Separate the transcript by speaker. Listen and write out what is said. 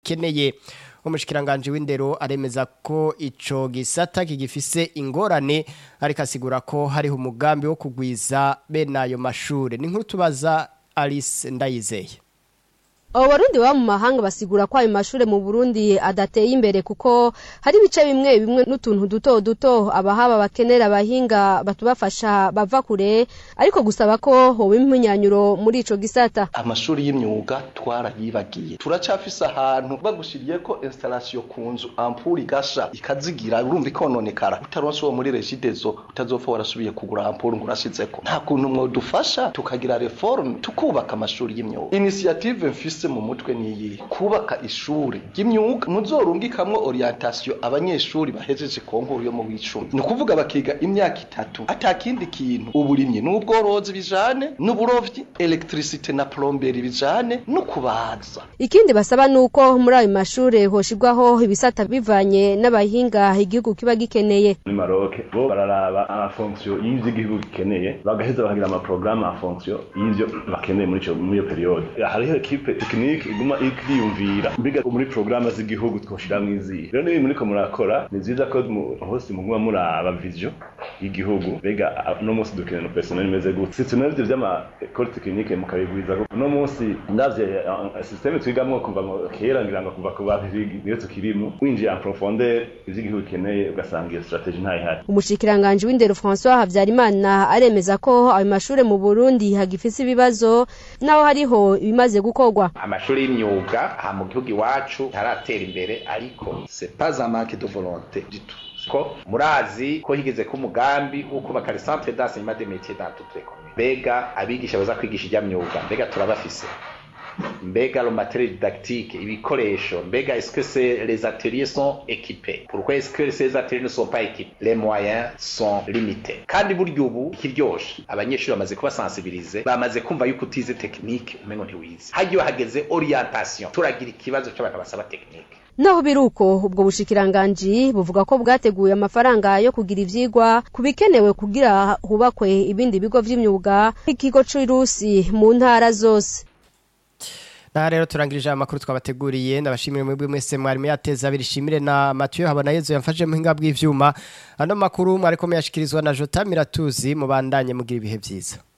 Speaker 1: bagikeneye umushikiranganje w'indero aremeza ko ico gisata kigifise ingorane ariko asigura ko hariho umugambi wo kugwiza bene ayo mashure ni nkuru tubaza Alice Ndayizeye
Speaker 2: abo barundi baba mu mahanga basigura ko ayo mashure mu burundi adateye imbere kuko hari ibice bimwe bimwe n'utuntu duto duto abahaba bakenera abahinga batubafasha bava kure ariko gusaba ko hoba impunyanyuro muri ico gisata
Speaker 3: amashuri y'imyuga twarayibagiye turacafise ahantu bagushiriye ko installation ku nzu ampuri gasha ikazigira urumva ikononekara utaronse uwo muri regidezo utazopfa warasubiye kugura ampuri ngo urashizeko nta kuntu mwodufasha tukagira reforme tukubaka amashuri y'imyuga initiative mfise mu mutwe niyi kubaka ishuri ry'imyuga muzorungikamwo orientation abanyeshuri bahejeje konkuru yo mu w'icumi ni ukuvuga bakiga imyaka itatu atakindi kintu uburimyi n'ubworozi bijane n'uburovyi electricité na plomberie bijane no kubaza
Speaker 2: ikindi basaba nuko muri ayo mashure hoshirwaho ibisata bivanye n'abahinga igihugu kiba gikeneye
Speaker 4: muri Maroc bo bararaba amafonction y'ivyo igihugu gikeneye bagaheza bakagira amaprograme a fonction y'ivyo bakeneye muri ico muri iyo periode hariho equipe tekinike iguma ikiyumvira mbiga muri programme z'igihugu twoshiramwo izihe rero nibi muriko murakora ni vyiza ko hose muguma muraba vision y'igihugu mbega no munsi dukeneye no personnel imeze gute si tunavyo vy'ama école technique mukabigwiza no munsi ndavye systeme twigamwo kuva kera ngira ngo kuva ku bavigi niyo tukirimo winjiye en profondeur ivy'igihugu gikeneye ugasanga iyo strategie ntayihari
Speaker 2: umushikiranganje w'indero François Havyarimana aremeza ko ayo mashure mu Burundi hagifise ibibazo naho hariho ibimaze gukorwa
Speaker 5: amashuri y'imyuga aha mu gihugu iwacu ntaratera imbere ariko
Speaker 3: c'est pas un manque de volonté du tout
Speaker 5: ko murazi ko higeze ko umugambi wo kubaka le centre d'enseignement des métiers dans toutes les communes mbega abigisha baza kwigisha ijya myuga mbega turabafise mbega le matériel didactique ibikoresho mbega est-ce que c'est les ateliers sont équipés pourquoi est-ce que ces ateliers ne sont pas équipés les moyens sont limités kandi burya ubu ikiryoshe abanyeshuri bamaze kubasensibilize bamaze kumva yuko utize technique umengo ntiwize hagiye hageze orientation turagira ikibazo cy'abantu basaba technique
Speaker 2: naho biruko ubwo bushikiranganji buvuga ko bwateguye amafaranga yo kugira ivyigwa kubikenewe kugira hubakwe ibindi bigo vy'imyuga nk'ikigo c'irusi mu ntara zose
Speaker 1: Aha rero turangirije amakuru twabateguriye ndabashimire mwebwe mwese mwari muyateza abiri shimire na Mathieu habona yezo yamfashe mu hinga bw'ivyuma ano makuru mwari ko muyashikirizwa na Jota Miratuzi mubandanye mugira ibihe vyiza